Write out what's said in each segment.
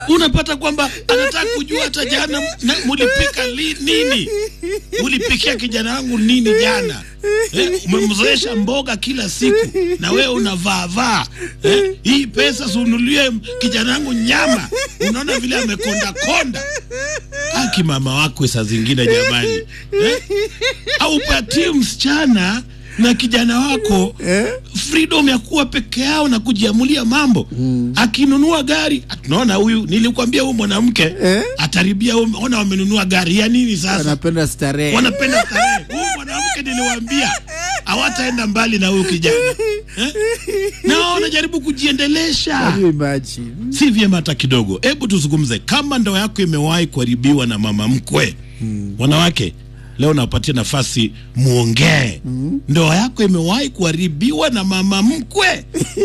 unapata kwamba anataka kujua hata jana na- mulipika li, nini ulipikia kijana wangu nini jana eh, umemzoesha mboga kila siku na wewe unavaavaa eh, hii pesa sunulie kijana wangu nyama unaona vile amekonda konda aki mama wakwe saa zingine jamani eh? aupatie msichana na kijana wako freedom ya kuwa peke yao na kujiamulia mambo akinunua gari tunaona huyu nilikwambia huyu mwanamke Eh? ataribia huyu- ona wamenunua gari ya nini sasa Anapenda starehe. wanapenda starehe huyu mwanamke niliwaambia hawataenda mbali na huyu kijana eh? na wanajaribu kujiendelesha Can you imagine? si vyema hata kidogo. Hebu tuzungumze, kama ndoa yako imewahi kuharibiwa na mama mkwe, wanawake leo nawapatia nafasi muongee. Ndoa yako imewahi kuharibiwa na mama mkwe?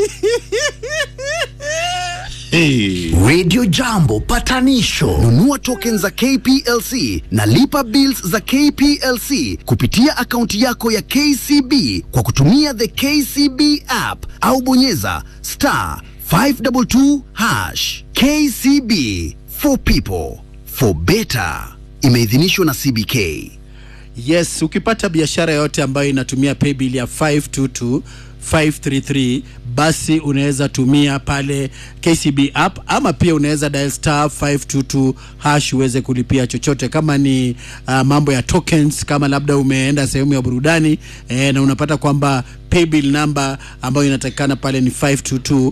hey. Radio Jambo patanisho. Nunua token za KPLC na lipa bills za KPLC kupitia akaunti yako ya KCB kwa kutumia the KCB app au bonyeza star 522 hash. KCB for people for better. Imeidhinishwa na CBK. Yes, ukipata biashara yote ambayo inatumia paybill ya 522 533 basi unaweza tumia pale KCB app ama pia unaweza dial star 522 hash uweze kulipia chochote kama ni uh, mambo ya tokens kama labda umeenda sehemu ya burudani eh, na unapata kwamba paybill number ambayo inatakikana pale ni 522 uh,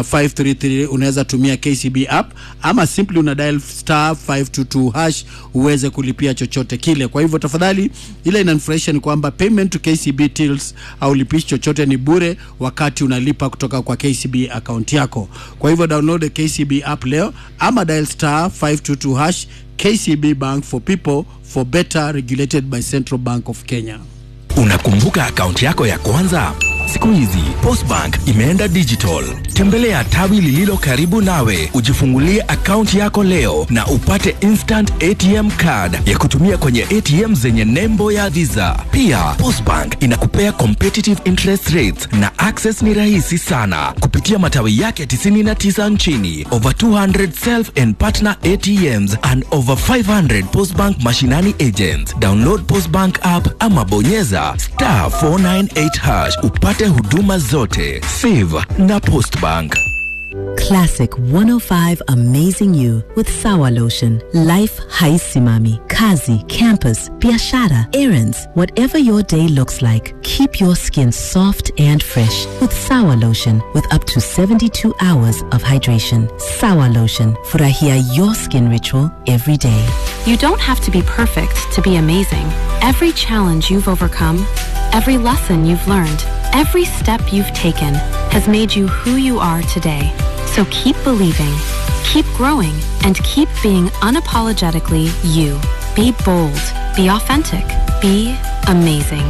533 unaweza tumia KCB app ama simply una dial star 522 hash uweze kulipia chochote kile. Kwa hivyo tafadhali, ile inanifurahisha ni kwamba payment to KCB tills au lipishi chochote ni bure wakati unalipa kutoka kwa KCB account yako. Kwa hivyo download the KCB app leo ama dial star 522 hash. KCB Bank for people for better regulated by Central Bank of Kenya. Unakumbuka akaunti yako ya kwanza? Siku hizi Postbank imeenda digital. Tembelea tawi lililo karibu nawe, ujifungulie akaunti yako leo na upate instant ATM card ya kutumia kwenye ATM zenye nembo ya Visa. Pia Postbank inakupea competitive interest rates na access ni rahisi sana kupitia matawi yake 99 nchini, over 200 self and partner ATMs and over 500 Postbank mashinani agents. Download Postbank app ama bonyeza star 498 hash upate huduma zote. Save na Postbank. Classic 105 Amazing You with Sawa Lotion. Life haisimami. Kazi, campus, biashara, errands, whatever your day looks like, keep your skin soft and fresh with Sawa Lotion with up to 72 hours of hydration. Sawa Lotion. Furahia your skin ritual every day. You don't have to be perfect to be amazing. Every challenge you've overcome, every lesson you've learned, every step you've taken has made you who you are today. So keep believing, keep growing, and keep being unapologetically you. Be bold, be authentic, be amazing.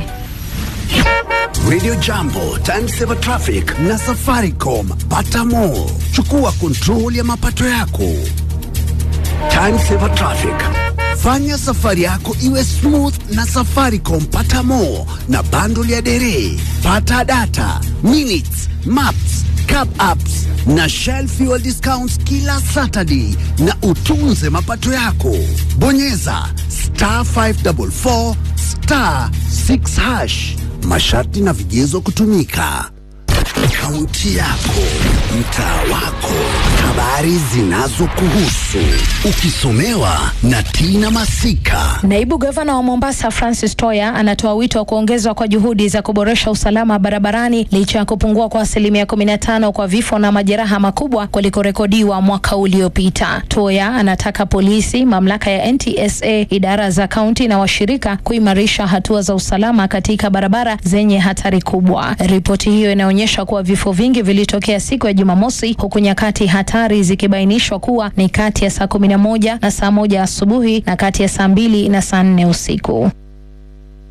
Radio Jambo, Time Saver Traffic na Safaricom. Pata more. Chukua kontrol ya mapato yako. Time Saver Traffic. Fanya safari yako iwe smooth na Safaricom. Pata more na bundle ya dere. Pata data, minutes, maps, cab apps na Shell fuel discounts kila Saturday na utunze mapato yako. Bonyeza star 544 star 6 hash. Masharti na vigezo kutumika. Kaunti yako, mtaa wako, habari zinazokuhusu, ukisomewa na Tina Masika. Naibu gavana wa Mombasa Francis Toya anatoa wito wa kuongezwa kwa juhudi za kuboresha usalama barabarani licha ya kupungua kwa asilimia 15 kwa vifo na majeraha makubwa kulikorekodiwa mwaka uliopita. Toya anataka polisi, mamlaka ya NTSA, idara za kaunti na washirika kuimarisha hatua za usalama katika barabara zenye hatari kubwa. Ripoti hiyo inaonyesha kuwa vifo vingi vilitokea siku ya Jumamosi, huku nyakati hatari zikibainishwa kuwa ni kati ya saa 11 na saa moja asubuhi na kati ya saa mbili na saa nne usiku.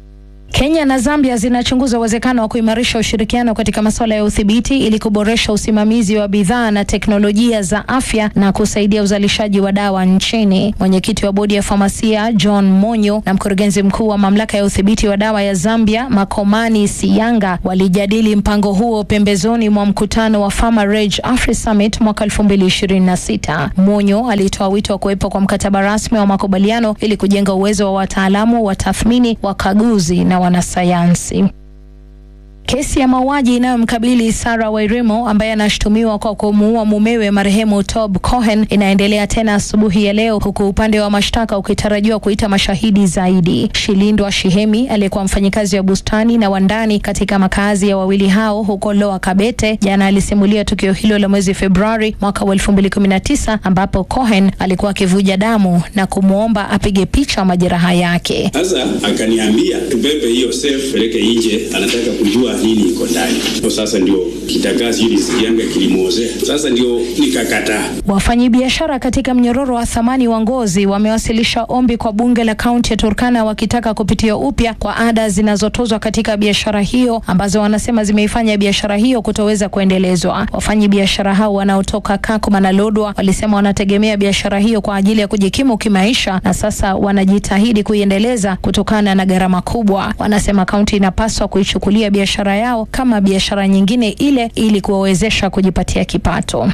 Kenya na Zambia zinachunguza uwezekano wa kuimarisha ushirikiano katika masuala ya udhibiti ili kuboresha usimamizi wa bidhaa na teknolojia za afya na kusaidia uzalishaji wa dawa nchini. Mwenyekiti wa bodi ya famasia John Monyo na mkurugenzi mkuu wa mamlaka ya udhibiti wa dawa ya Zambia Makomani Siyanga walijadili mpango huo pembezoni mwa mkutano wa Pharma Reg Afri Summit mwaka 2026. Monyo alitoa wito wa kuwepo kwa mkataba rasmi wa makubaliano ili kujenga uwezo wa wataalamu wa tathmini, wakaguzi na wanasayansi. Kesi ya mauaji inayomkabili Sarah Wairimo ambaye anashutumiwa kwa kumuua mumewe marehemu Tob Cohen inaendelea tena asubuhi ya leo huku upande wa mashtaka ukitarajiwa kuita mashahidi zaidi. Shilindwa Shihemi aliyekuwa mfanyikazi wa bustani na wandani katika makazi ya wawili hao huko Loa Kabete jana alisimulia tukio hilo la mwezi Februari mwaka wa 2019 ambapo Cohen alikuwa akivuja damu na kumwomba apige picha majeraha yake. Sasa akaniambia tubebe hiyo safe peleke nje, anataka kujua nini iko ndani. So sasa ndio kitakazi hili sikianga kilimwozea, sasa ndio nikakataa. Wafanyabiashara katika mnyororo wa thamani wa ngozi wamewasilisha ombi kwa bunge la kaunti ya Turkana wakitaka kupitia upya kwa ada zinazotozwa katika biashara hiyo ambazo wanasema zimeifanya biashara hiyo kutoweza kuendelezwa. Wafanyabiashara hao wanaotoka Kakuma na Lodwa walisema wanategemea biashara hiyo kwa ajili ya kujikimu kimaisha na sasa wanajitahidi kuiendeleza kutokana na gharama kubwa. Wanasema kaunti inapaswa kuichukulia biashara yao kama biashara nyingine ile ili kuwawezesha kujipatia kipato.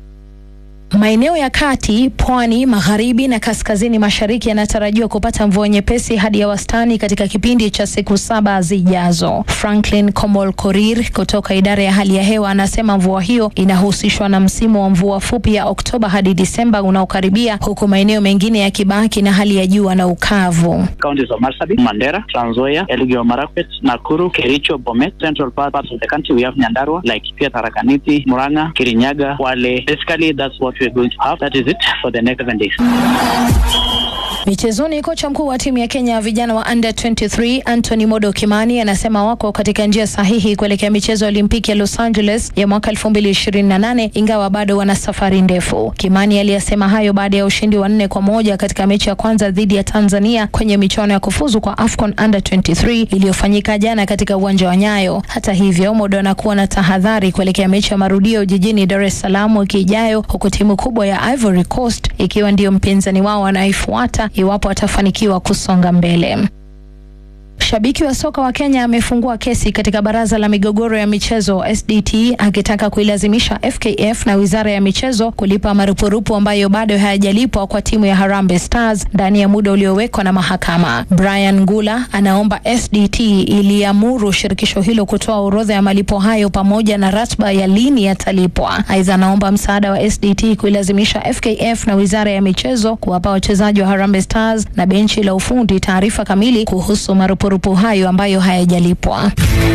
Maeneo ya kati, pwani, magharibi na kaskazini mashariki yanatarajiwa kupata mvua nyepesi hadi ya wastani katika kipindi cha siku saba zijazo. Franklin Komol Korir kutoka idara ya hali ya hewa anasema mvua hiyo inahusishwa na msimu wa mvua fupi ya Oktoba hadi Disemba unaokaribia, huku maeneo mengine yakibaki na hali ya jua na ukavu. Counties of Marsabit, Mandera, Trans Nzoia, Elgeyo Marakwet, Nakuru, Kericho, Bomet, central parts of the country we have Nyandarua, like pia Tharaka Nithi, Murang'a, Kirinyaga, Wale. Basically that's what we're going to have. That is it for the next seven days. Michezoni, kocha mkuu wa timu ya Kenya ya vijana wa under 23 Anthony Modo Kimani anasema wako katika njia sahihi kuelekea michezo ya Olimpiki ya Los Angeles ya mwaka 2028 ingawa bado wana safari ndefu. Kimani aliyasema hayo baada ya ushindi wa nne kwa moja katika mechi ya kwanza dhidi ya Tanzania kwenye michuano ya kufuzu kwa AFCON under 23 iliyofanyika jana katika uwanja wa Nyayo. Hata hivyo, Modo anakuwa na tahadhari kuelekea mechi ya marudio jijini Dar es Salaam wiki ijayo, huku timu kubwa ya Ivory Coast ikiwa ndiyo mpinzani wao anayefuata iwapo atafanikiwa kusonga mbele. Shabiki wa soka wa Kenya amefungua kesi katika baraza la migogoro ya michezo SDT akitaka kuilazimisha FKF na wizara ya michezo kulipa marupurupu ambayo bado hayajalipwa kwa timu ya Harambee Stars ndani ya muda uliowekwa na mahakama. Brian Ngula anaomba SDT iliamuru shirikisho hilo kutoa orodha ya malipo hayo pamoja na ratiba ya lini yatalipwa. Aidha, anaomba msaada wa SDT kuilazimisha FKF na wizara ya michezo kuwapa wachezaji wa Harambee Stars na benchi la ufundi taarifa kamili kuhusu marupurupu hayo ambayo hayajalipwa.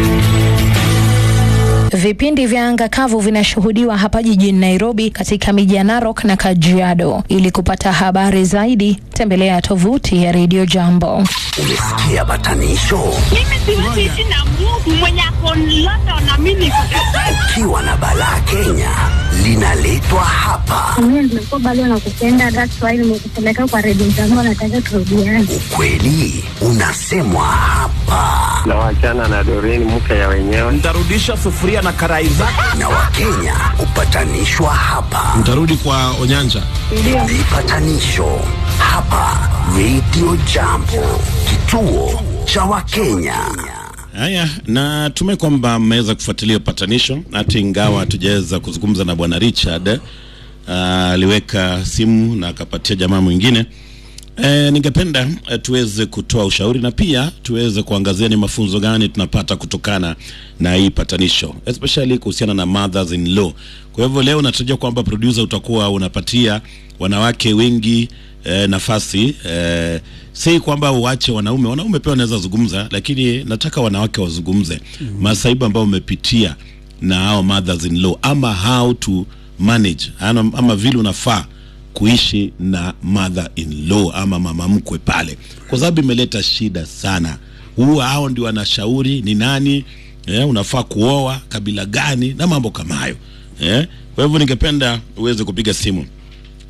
Vipindi vya anga kavu vinashuhudiwa hapa jijini Nairobi katika miji ya Narok na Kajiado. Ili kupata habari zaidi, tembelea tovuti ya Radio Jambo. Umesikia batanisho? Mimi siwezi ishi na Mungu mwenye ako London na mimi niko Ukiwa na balaa Kenya linaletwa hapa. Mimi nimekuwa bado nakupenda, that's why nimekupeleka kwa Radio Jambo, nataka turudiane. Ukweli unasemwa hapa, na wachana na Doreen mke ya wenyewe. Ntarudisha sufuria na karai zako. na Wakenya hupatanishwa hapa. Mtarudi kwa Onyanja. Vipatanisho hapa Radio Jambo, kituo cha Wakenya. Haya, natumai kwamba mmeweza kufuatilia upatanisho, hata ingawa hatujaweza kuzungumza na bwana Richard. ah, Aliweka simu na akapatia jamaa mwingine. E, ningependa e, tuweze kutoa ushauri na pia tuweze kuangazia ni mafunzo gani tunapata kutokana na hii patanisho especially kuhusiana na mothers in law. Kwa hivyo leo natarajia kwamba producer utakuwa unapatia wanawake wengi e, nafasi e, si kwamba uache wanaume, wanaume pia wanaweza zungumza, lakini nataka wanawake wazungumze mm -hmm. masaibu ambayo umepitia na hao mothers in law ama how to manage ama, ama vile unafaa kuishi na mother in law ama mama mkwe pale, kwa sababu imeleta shida sana. Huwa hao ndio wanashauri ni nani eh, unafaa kuoa kabila gani na mambo kama hayo eh. Kwa hivyo ningependa uweze kupiga simu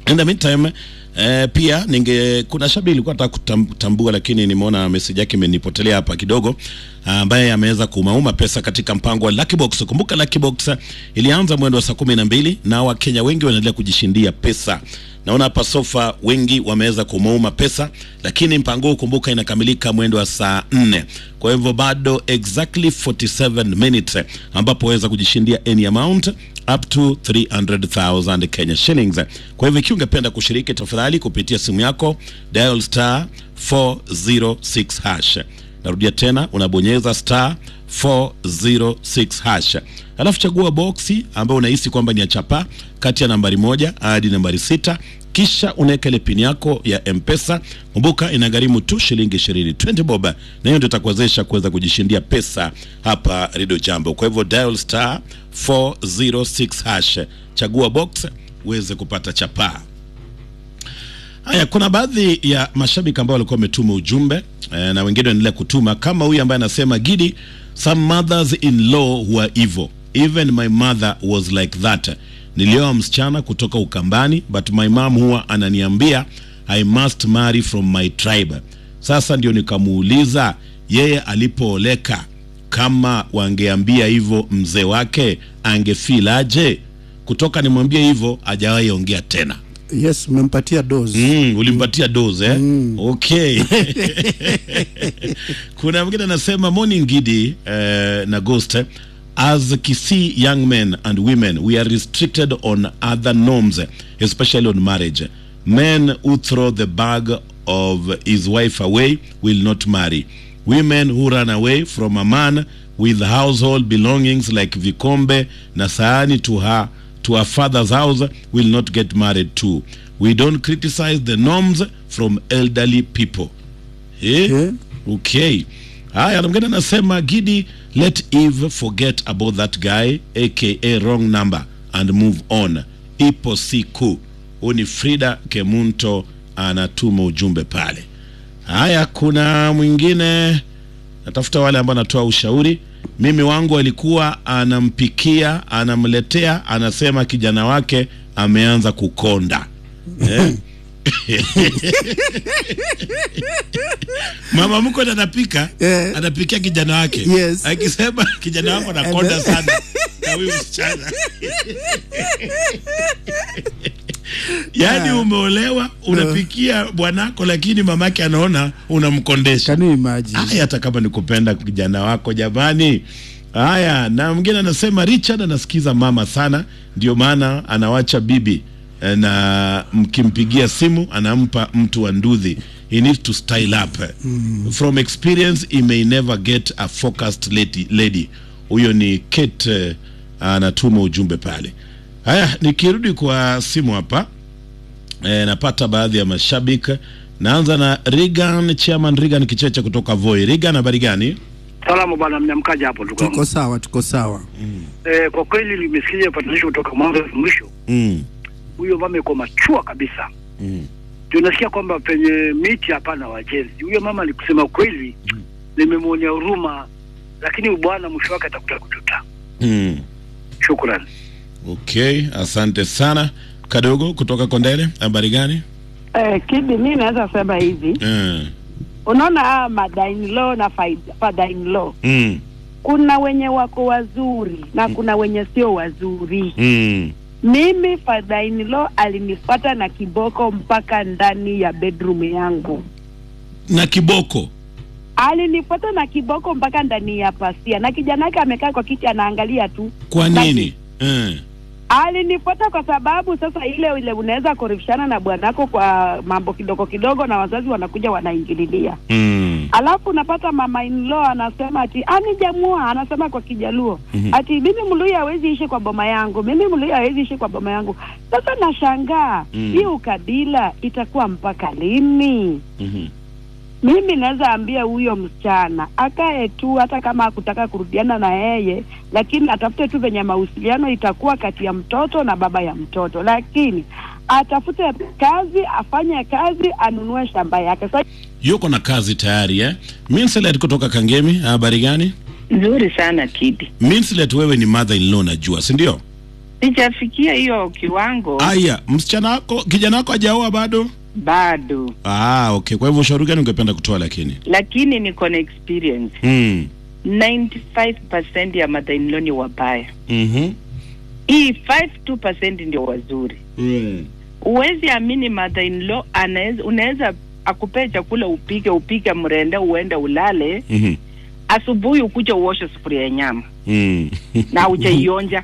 In the meantime eh, pia ninge kuna shabi ilikuwa nataka kutam- kutambua lakini nimeona message yake imenipotelea hapa kidogo ambaye ameweza kumauma pesa katika mpango wa Lucky Box. Kumbuka Lucky Box eh, ilianza mwendo wa saa kumi na mbili na Wakenya wengi wanaendelea kujishindia pesa. Naona hapa sofa wengi wameweza kumauma pesa, lakini mpango huu kumbuka inakamilika mwendo wa saa nne. Kwa hivyo bado exactly 47 minutes eh, ambapo waweza kujishindia any amount up to 300,000 Kenya shillings. Kwa hivyo ikiwa ungependa kushiriki, tafadhali kupitia simu yako dial star 406 hash. Narudia tena, unabonyeza star 406 hash, alafu chagua boksi ambayo unahisi kwamba ni ya chapa kati ya nambari moja hadi nambari sita kisha unaweka ile pini yako ya mpesa kumbuka inagharimu tu shilingi ishirini 20 bob na hiyo ndio itakuwezesha kuweza kujishindia pesa hapa redio jambo kwa hivyo dial star 406 hash chagua box uweze kupata chapaa Haya, kuna baadhi ya mashabiki ambao walikuwa wametuma ujumbe eh, na wengine wanaendelea kutuma kama huyu ambaye anasema Gidi, some mothers in law were evil even my mother was like that. Nilioa msichana kutoka Ukambani but my mom huwa ananiambia I must marry from my tribe. Sasa ndio nikamuuliza yeye alipooleka kama wangeambia hivyo mzee wake angefeel aje? Kutoka nimwambie hivyo hajawahi ongea tena. yes umempatia dose Mm, ulimpatia dose eh? Okay. Kuna mwingine anasema morning Gidi eh, na Ghost eh, as Kisii young men and women we are restricted on other norms especially on marriage. Men who throw the bag of his wife away will not marry. Women who run away from a man with household belongings like vikombe na sahani to her to her father's house will not get married too. We don't criticize the norms from elderly people. Eh? Okay. Haya, na mwingine anasema Gidi, let Eve forget about that guy aka wrong number and move on. Ipo siku. Huyu ni Frida Kemunto anatuma ujumbe pale. Haya, kuna mwingine natafuta wale ambao anatoa ushauri. Mimi wangu alikuwa anampikia, anamletea, anasema kijana wake ameanza kukonda eh? mama mko anapika anapikia kijana wake Yes. akisema kijana wako anakonda Ame- sana na huyu msichana yaani Ah. umeolewa unapikia bwanako lakini mamake anaona unamkondesha Can you imagine? haya hata kama ni kupenda kijana wako jamani haya na mwingine anasema richard anasikiza mama sana ndio maana anawacha bibi eh, na mkimpigia simu anampa mtu wa ndudhi he needs to style up from experience he may never get a focused lady, lady. huyo ni kate eh, anatuma ujumbe pale haya nikirudi kwa simu hapa e, napata baadhi ya mashabiki naanza na Regan chairman Regan Kicheche kutoka Voi Regan habari gani Salamu bwana, mnyamkaja hapo ndugu yangu. tuko sawa tuko sawa Eh, kwa kweli nimesikia upatanisho kutoka mwanzo hadi mwisho. mm. Huyo mama yuko machua kabisa. Mm. Tunasikia kwamba penye miti hapana wajenzi. Huyo mama ni kusema kweli, nimemwonea huruma, lakini bwana mwisho wake atakuta kututa. Mm. Shukrani. Okay, asante sana kadogo kutoka Kondele habari gani Eh, Kidi, mi naweza sema hivi, mm. unaona hawa mother-in-law na faid- father-in-law, Mm. kuna wenye wako wazuri na kuna wenye sio wazuri. Mm. Mimi father-in-law alinifuata na kiboko mpaka ndani ya bedroom yangu, na kiboko alinifuata na kiboko mpaka ndani ya pasia, na kijana yake amekaa kwa kiti anaangalia tu. kwa Na- nini mm. Alinifuata kwa sababu sasa ile ile unaweza korifishana na bwanako kwa mambo kidogo kidogo, na wazazi wanakuja wanaingililia Mm. alafu unapata mama in law anasema ati anijamua, anasema kwa Kijaluo Mhm. ati mimi Mluya hawezi ishi kwa boma yangu, mimi Mluya hawezi ishi kwa boma yangu. Sasa nashangaa Mm. hii ukabila itakuwa mpaka lini? Mhm. Mimi naweza ambia huyo msichana akae tu, hata kama hakutaka kurudiana na yeye, lakini atafute tu venye mawasiliano itakuwa kati ya mtoto na baba ya mtoto, lakini atafute kazi, afanye kazi, anunue shamba yake. Sasa yuko na kazi tayari eh? Minslet kutoka Kangemi habari gani Nzuri sana Kidi. Minslet wewe ni mother in law najua si ndio sijafikia hiyo kiwango Aya, msichana wako kijana wako hajaoa bado? bado, Ah, okay. Kwa hivyo ushauri gani ungependa kutoa lakini? lakini niko na experience. Mm. 95% ya mother-in-law ni wabaya, Mhm. hii 5 ndio wazuri. Mm. Huwezi amini mother-in-law anaweza, unaweza akupee chakula upike, upike mrende, uende ulale, Mhm. asubuhi ukuja uoshe sufuria ya nyama Mm. na hujaionja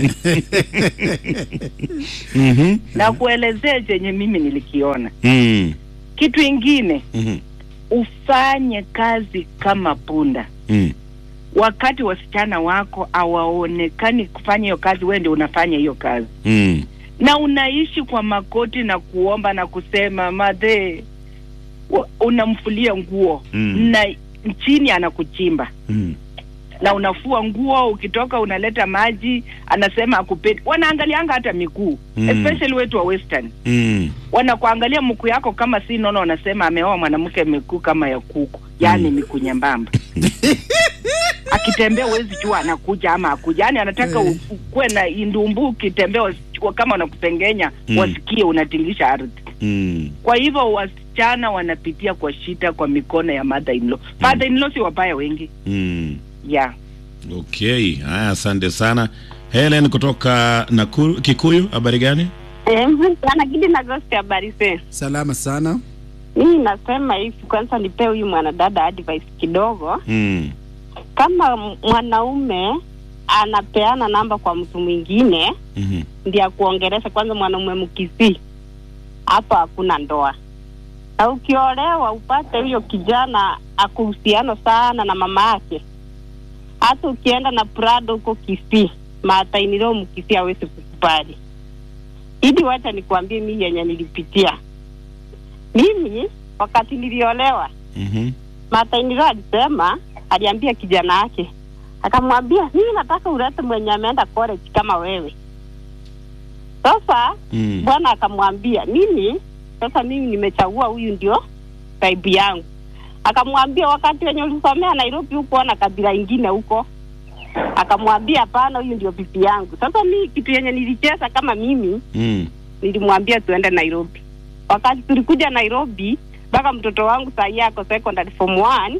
Mhm. na kuelezea chenye mimi nilikiona. Mm. Kitu ingine Mhm. ufanye kazi kama punda. Mm. Wakati wasichana wako hawaonekani kufanya hiyo kazi, wewe ndio unafanya hiyo kazi, Mm. na unaishi kwa makoti na kuomba na kusema madhe, wa- unamfulia nguo Mm. na chini anakuchimba Mm. na unafua nguo, ukitoka unaleta maji, anasema akupendi. Wanaangalianga hata miguu Mm. especially wetu wa western Mm. wanakuangalia mkuu yako kama si nono, wanasema ameoa mwanamke miguu kama ya kuku, yaani Mm. miguu nyembamba. Akitembea huwezi jua anakuja ama akuja, yaani anataka u- ukuwe na indumbu, ukitembea wasi- kama wanakupengenya Mm. wasikie unatingisha ardhi. Mm. Kwa hivyo wasichana wanapitia kwa shida kwa mikono ya mother in law. Mother in law si wabaya wengi Mm. yeah. Okay. Haya, asante sana. Helen kutoka Nakuru, Kikuyu, habari gani? sana Gidi na Gosti, habari zenu? Salama sana. Mimi nasema hivi, kwanza nipe huyu mwanadada advice kidogo. Mm. Kama m- mwanaume anapeana namba kwa mtu mwingine Mhm. ndiye akuongelesha, kwanza mwanaume mkisi, hapo hakuna ndoa. Na ukiolewa upate huyo kijana akuhusiano sana na mama yake, hata ukienda na Prado huko Kisii, matainilo mkisi hawezi kukubali. Idi, wacha nikwambie mimi yenye nilipitia. Mimi wakati niliolewa, Mhm. matainilo alisema, aliambia kijana yake, akamwambia mimi nataka ulete mwenye ameenda college kama wewe. Sasa Mm. bwana akamwambia mimi sasa mimi nimechagua huyu ndio taibu yangu. Akamwambia wakati wenye ulisomea Nairobi huko na kabila ingine huko, akamwambia hapana, huyu ndio bibi yangu. Sasa mimi kitu yenye nilicheza kama mimi Mm. nilimwambia tuende Nairobi. Wakati tulikuja Nairobi, mpaka mtoto wangu saa hii ako secondary form one,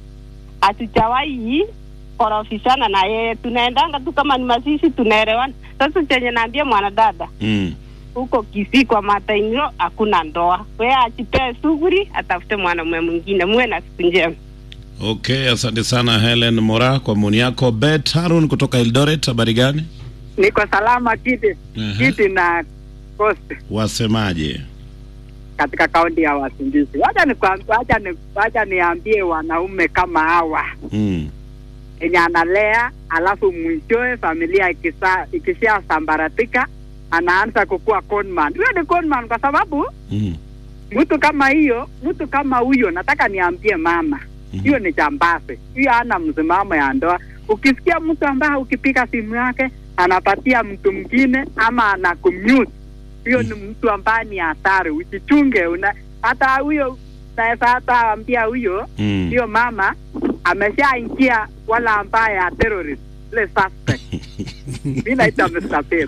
hatujawahi korofishana na yeye, tunaendanga tu kama ni mazishi, tunaelewana. Sasa chenye naambia mwanadada Mm. huko Kisii kwa matainio hakuna ndoa, wewe achipee shughuli, atafute mwanamume mwingine. Muwe na siku njema. Okay, asante sana Helen Mora kwa maoni yako. Bet Harun kutoka Eldoret, habari gani? Niko salama kiti Aha. kiti na Coast Wasemaje? katika kaunti ya Wasingizi. Wacha ni wacha ni wacha niambie wanaume kama hawa Mm. yenye analea, alafu mwishowe familia ikisa ikisha sambaratika anaanza kukuwa conman. Huyo ni conman kwa sababu Mm. mtu kama hiyo, mtu kama huyo, nataka niambie mama, hiyo ni jambazi, hiyo hana msimamo ya ndoa. Ukisikia mtu ambaye ukipiga simu yake anapatia mtu mwingine ama ana commute, hiyo ni mtu ambaye ni hatari. Usichunge, una hata huyo naweza hata ambia huyo Mm. hiyo mama ameshaingia wala ambaye ya terrorist ile suspect. Mimi naita Mr. Pep.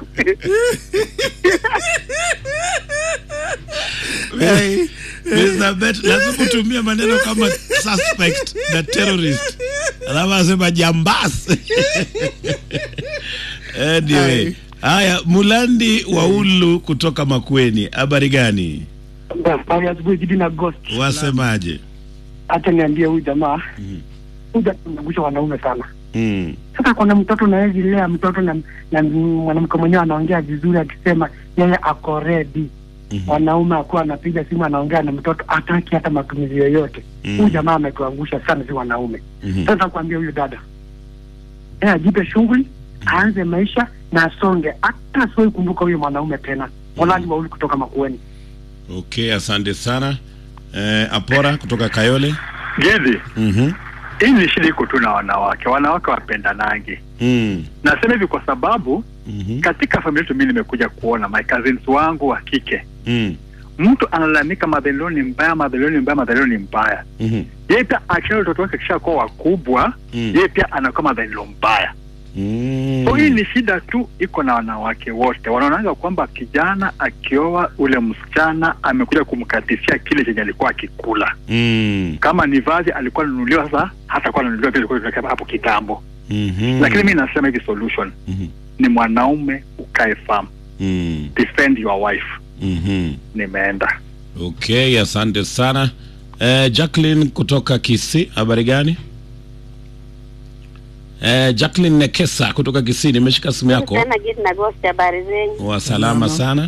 Hey, Mr. Bet, lazima utumie maneno kama suspect na terrorist, alafu asema jambas. anyway, haya, Mulandi Waulu kutoka Makweni, habari gani? Habari asubuhi Gidi na Ghost. Wasemaje? Hata niambie huyu jamaa huyu jamaa anagusha wanaume sana. Mm. Sasa kuna mtoto nawezi lea mtoto na, na mwanamke mwenyewe anaongea vizuri akisema yeye ako ready. Mwanaume akuwa anapiga simu anaongea na mtoto hataki hata matumizi yoyote. Mhm. Huyu jamaa ametuangusha sana, si wanaume. Mhm. Sasa kuambia huyu dada yeye ajipe shughuli, aanze maisha na asonge, hata asiwahi kumbuka huyo mwanaume tena. Molani Wauli kutoka Makueni. Okay, asante sana. Eh, Apora kutoka Kayole. Gedi, Mhm. hii ni shida iko tu na wanawake. Wanawake wapendanangi. Mm. Nasema hivi kwa sababu Mhm. katika familia yetu mimi nimekuja kuona my cousins wangu wa kike, Mm. mtu analalamika madhalilo ni mbaya, madhalilo ni mbaya, madhalilo ni mbaya. Mhm. Yeye pia akiona watoto wake kisha kuwa wakubwa, Mm. yeye pia anakuwa madhalilo mbaya. Mm. So hii ni shida tu iko na wanawake wote, wanaonanga kwamba kijana akioa ule msichana amekuja kumkatisia kile chenye alikuwa akikula. Mm. Kama ni vazi alikuwa ananunuliwa, sasa hatakuwa ananunuliwa vile ilikuwa inakaa hapo kitambo. Mhm. Lakini mi nasema hivi solution ni mwanaume ukae firm, Mm. defend your wife. Mhm. Nimeenda Okay, asante sana. Eh, Jacqueline kutoka Kisii, habari gani? Eh, Jacqueline Nekesa kutoka Kisii, nimeshika simu yako. Tena Gidi na Ghost, habari zenyu? Wa salama sana.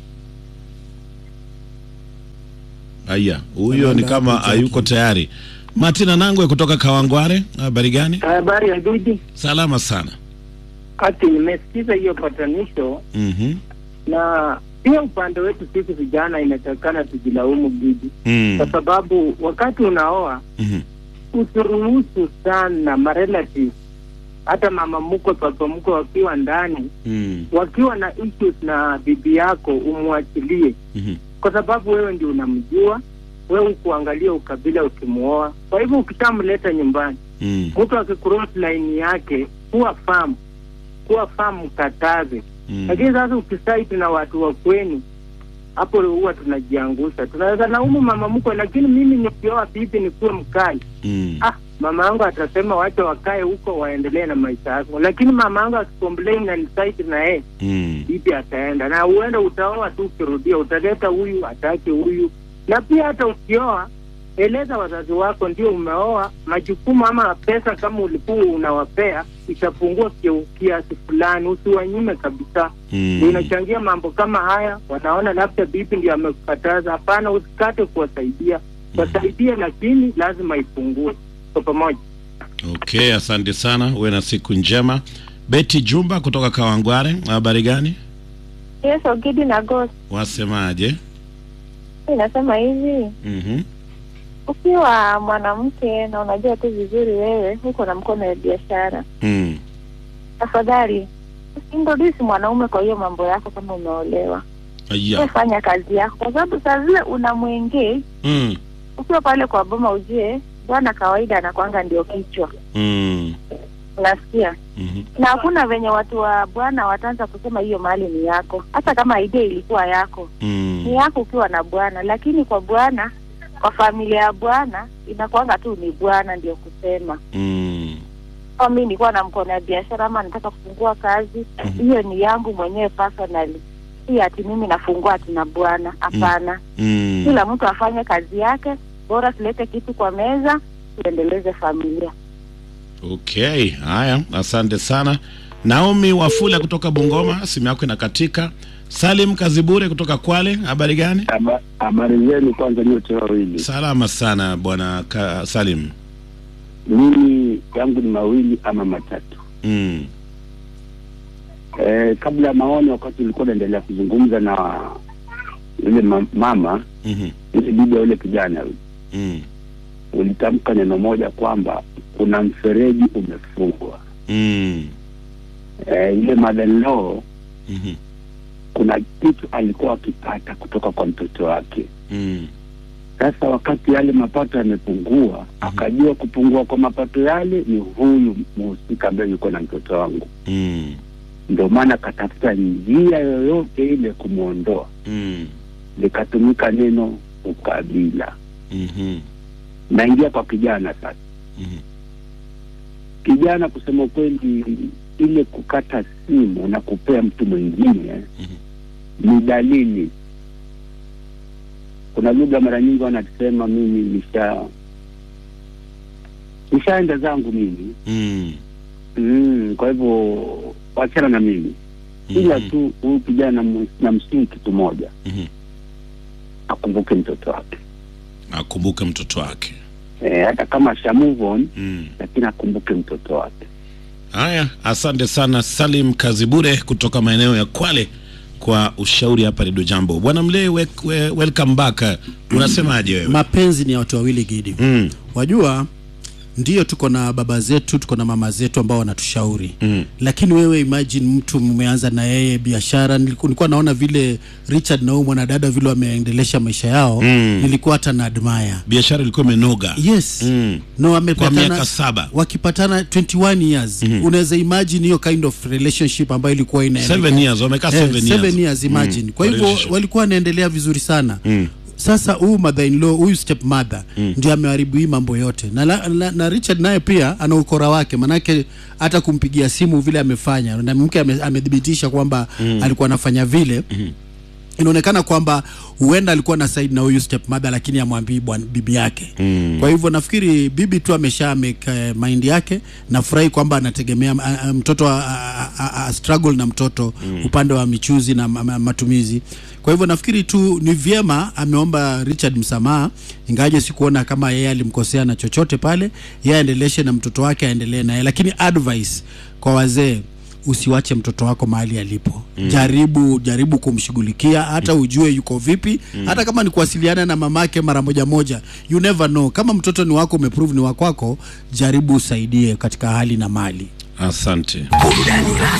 Aya, huyo ni kama hayuko tayari. Martina Nangwe kutoka Kawangware, habari gani? Habari ya Gidi, Salama sana. ati nimesikiza hiyo patanisho Mhm. na pia upande wetu sisi vijana inatakikana tujilaumu Gidi, Mm. kwa sababu wakati unaoa Mhm. usiruhusu sana marelatives hata mama mkwe papa mkwe wakiwa ndani Mm. wakiwa na issues na bibi yako umwachilie, Mhm. kwa sababu wewe ndio unamjua, wewe ukuangalia ukabila ukimuoa. Kwa hivyo ukishamleta nyumbani Mm. mtu akicross line yake, kuwa famu, kuwa famu, mkataze. Mm. Lakini sasa ukisaiti na watu wa kwenu, hapo huwa tunajiangusha. Tunaweza laumu mama mkwe, lakini mimi nikioa bibi nikuwe mkali Mm. ah, mama yangu atasema wacha wakae huko waendelee na maisha yako, lakini mama yangu akicomplain na nisaiti na yeye Mm. bibi ataenda na uenda utaoa tu, ukirudia utaleta huyu atake huyu. Na pia hata ukioa, eleza wazazi wako ndio umeoa, majukumu ama pesa kama ulikuwa unawapea itapungua kia- kiasi fulani, usiwanyime kabisa. Mm. Ndio inachangia mambo kama haya, wanaona labda bibi ndio amekukataza. Hapana, usikate kuwasaidia, wasaidie, lakini lazima ipungue kwa pamoja. Okay, asante sana. Uwe na siku njema. Betty Jumba kutoka Kawangware, habari gani? Yes, Ogidi na Ghost. Wasemaje? Inasema hivi, Mhm. ukiwa mwanamke na unajua tu vizuri wewe uko na mkono ya biashara, Mm. tafadhali usintroduce mwanaume kwa hiyo mambo yako kama umeolewa. Aya. Wewe fanya kazi yako, kwa sababu saa zile unamwengage Mm. ukiwa pale kwa boma, ujue bwana kawaida anakwanga ndio kichwa, Mm. unasikia Mhm. na hakuna venye watu wa bwana wataanza kusema hiyo mali ni yako, hata kama idea ilikuwa yako Mm. ni yako ukiwa na bwana, lakini kwa bwana, kwa familia ya bwana inakuanga tu ni bwana ndio kusema. Mm. Kama mimi nilikuwa na mkono ya biashara ama nataka kufungua kazi, hiyo ni yangu mwenyewe personally, si ati mimi nafungua ati na bwana. Hapana, Mm. kila mtu afanye kazi yake, bora tulete kitu kwa meza, tuendeleze familia. Okay, haya, asante sana. Naomi Wafula kutoka Bungoma, simu yako inakatika. Salim Kazibure kutoka Kwale, habari gani? Habari zenu kwanza nyote wawili. Salama sana bwana Ka- Salim. Mimi yangu ni mawili ama matatu. Mm. Eh, kabla ya maoni, wakati ulikuwa unaendelea kuzungumza na yule ma- mama Mhm. yule bibi ya yule kijana yule, Mm. ulitamka neno moja kwamba kuna mfereji umefungwa. Mm. Eh, yule mother-in-law Mhm. kuna kitu alikuwa akipata kutoka kwa mtoto wake. Mm. Sasa wakati yale mapato yamepungua, akajua kupungua kwa mapato yale ni huyu mhusika ambaye yuko na mtoto wangu, Mm. ndio maana akatafuta njia yoyote ile kumwondoa. Mm. Likatumika neno ukabila. Mhm. Naingia kwa kijana sasa. Mhm. Kijana, kusema kweli, ile kukata simu na kupea mtu mwingine ni dalili. Kuna lugha mara nyingi wanasema mimi nisha nishaenda zangu mimi Mm. mm, kwa hivyo wachana na mimi ila tu huyu kijana nam- namsihi kitu moja Mhm. akumbuke mtoto wake Akumbuke mtoto wake. e, hata kama asha move on Mm. lakini akumbuke mtoto wake Haya, asante sana Salim Kazibure kutoka maeneo ya Kwale kwa ushauri hapa Redio Jambo. Bwana Mlee, we, we, welcome back. Unasemaje wewe? mapenzi ni ya watu wawili gidi mm. wajua ndio tuko na baba zetu tuko na mama zetu ambao wanatushauri mm. lakini wewe imagine mtu mmeanza na yeye biashara niliku- nilikuwa naona vile richard na huyu mwanadada vile wameendelesha maisha yao Mm. nilikuwa hata na admire biashara ilikuwa imenoga yes mm. no kwa wamepatana miaka saba wakipatana 21 years mm. unaweza imagine hiyo kind of relationship ambayo ilikuwa ina Seven years, wamekaa seven years. seven years imagine Mm, kwa hivyo relationship. walikuwa wanaendelea vizuri sana Mm. sasa huyu mother in law huyu step mother Mm. ndio ameharibu hii mambo yote na, la, na, na Richard naye pia ana ukora wake manake hata kumpigia simu vile amefanya na mke ame- amethibitisha kwamba Mm. alikuwa anafanya vile inaonekana kwamba huenda alikuwa na side na huyu step mother lakini amwambii bwana bibi yake Mm. kwa hivyo nafikiri bibi tu amesha make uh, mind yake nafurahi kwamba anategemea uh, uh, mtoto a, a, a, a struggle na mtoto mm. upande wa michuzi na ma, ma, matumizi kwa hivyo nafikiri tu ni vyema ameomba Richard msamaha ingawaje sikuona kama yeye alimkosea na chochote pale yeye aendeleshe na mtoto wake aendelee naye lakini advice kwa wazee usiwache mtoto wako mahali alipo Mm. mm. jaribu jaribu kumshughulikia hata ujue yuko vipi Mm. hata kama ni kuwasiliana na mamake mara moja moja you never know kama mtoto ni wako umeprove ni wakwako jaribu usaidie katika hali na mali asante burudani rasmi